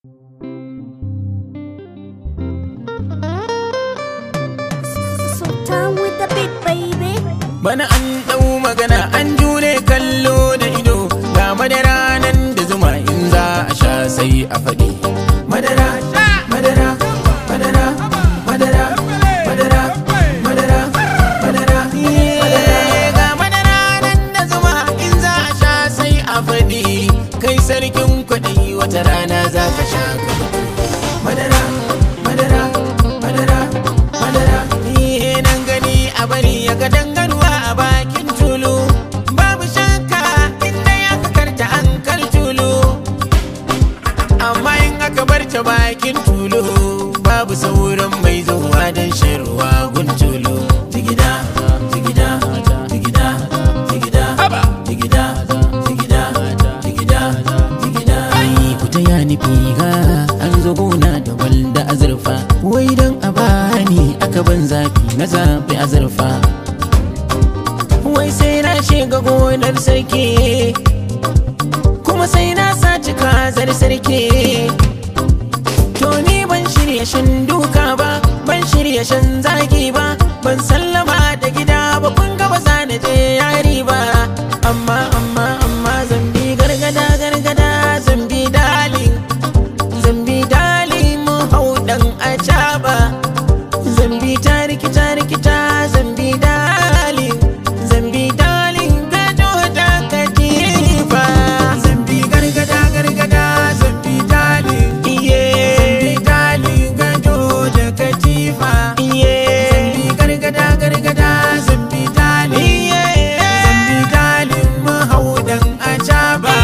Sultan with the beat, baby. Bana an ɗau magana an jure kallo da ido ga madara nan da zuma in za a sha sai a faɗi. Madara, madara, madara, madara, madara, madara, madara, Eh, ga madara nan da zuma in za a sha sai a faɗi. Kai sarkin kwaɗi wata rana za ka sha ka faɗi. Madara, madara, madara, madara. Ni nan gani a bari ya ga dangarwa a bakin tulu. Babu shakka inda ya karta an kar tulu. Amma in aka bar ta bakin tulu babu sauran mai zuwa don shan ruwa gun tulu. Jigida, jigida, jigida, jigida, jigida, jigida, jigida, jigida. Ai ku taya ni figa an zo gona da walda azurfa. Wai don a bani aka ban zafi na zafi azurfa. Wai sai na shiga gonar sarki kuma sai na saci kazar sarki. To ni ban shirya shan duka ba, ban shirya shan zagi ba, ban sallama da gida ba kun ga ba za na je yari ba. Amma amma amma zambi gargada gargada zambi dalin, zambi dalin mu hau dan acaba. Zambi ta rikita rikita zambi dalin, zambi dalin gado da katifa. Zambi gargada gargada zambi dalin, iye. Zambi dalin gado da katifa, iye. Zambi gargada gargada zambi dalin, iye. Zambi dalin mahaudan acaba.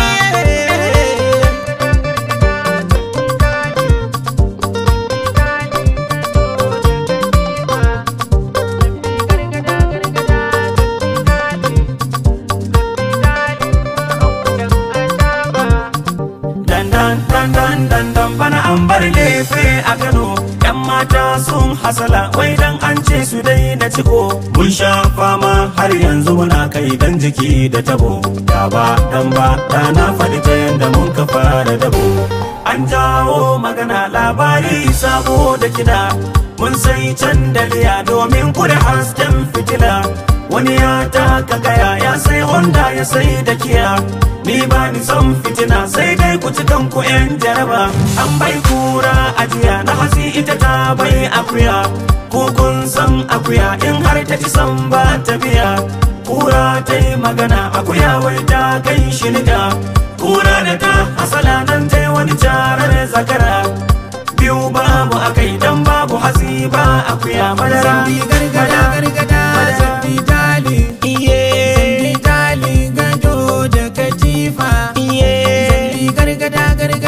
dandan dandan dandan bana an bar lefe a Kano yan mata sun hasala wai dan an ce su dai na ciko mun sha fama har yanzu muna kai dan jiki da tabo da ba dan ba da na faɗi ta yanda mun ka fara dabo an jawo magana labari sabo da kida mun sai can daliya domin kuda hasken fitila wani ya taka gaya ya sai honda ya sai da kiya ni ba ni son fitina sai dai ku ci kanku yan jaraba an bai kura ajiya na hasi ita ta bai akuya ko kun san akuya in har ta ci san ba ta biya kura ta yi magana akuya wai ta kai shi niga kura da ta hasala nan ta yi wani jarar zakara biyu babu akai dan babu hasi ba akuya madara Zambi gargada gargada zambi dali iye zambi dali gado da katifa iye zambi gargada gargada